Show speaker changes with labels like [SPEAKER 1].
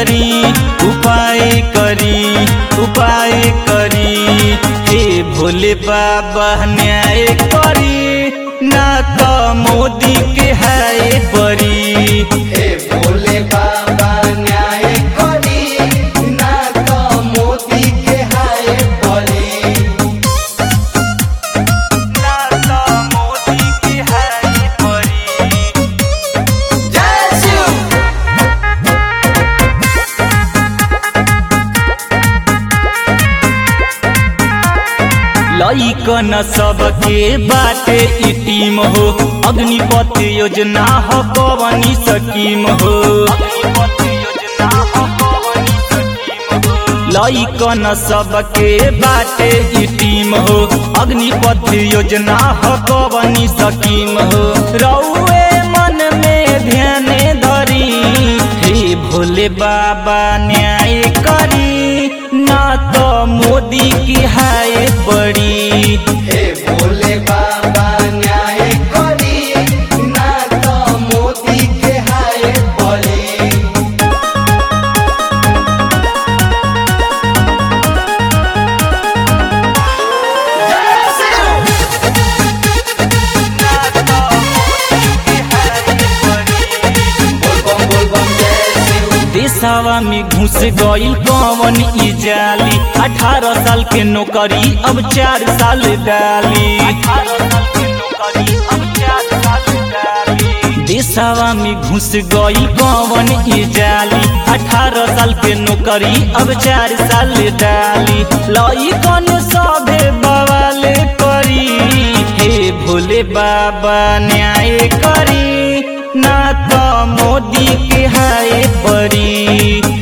[SPEAKER 1] करी उपाय करी उपाय करी हे भोले बाबा न्याय करी ना तो मोदी के है परी
[SPEAKER 2] हे भोले बाबा न्याय करी ना तो मोदी के हाय परी
[SPEAKER 1] ना तो मोदी के है परी
[SPEAKER 2] जय शिव
[SPEAKER 1] लइकन सबके बाटे ई टीम हो अग्निपथ योजना हो कवनी स्कीम हो लइकन सबके बाटे ई टीम हो अग्निपथ योजना हो कवनी स्कीम हो रउए मन में ध्यान धरी हे भोले बाबा न्याय करी ना तो मोदी की हाय पड़ी
[SPEAKER 2] हे भोले बाबा न्याय करी ना तो मोदी के हाय परी जय शिव बोल बम बोल बम जय शिव
[SPEAKER 1] देशवा में घुस गईल कवन ई जाली अठारह साल के नौकरी अब चार साल डाली देशवा में घुस गईल कवन ई जाली अठारह साल के नौकरी अब चार साल डाली लई कौन सभे बवाल करी हे भोले बाबा न्याय करी ना तो मोदी के हाय परी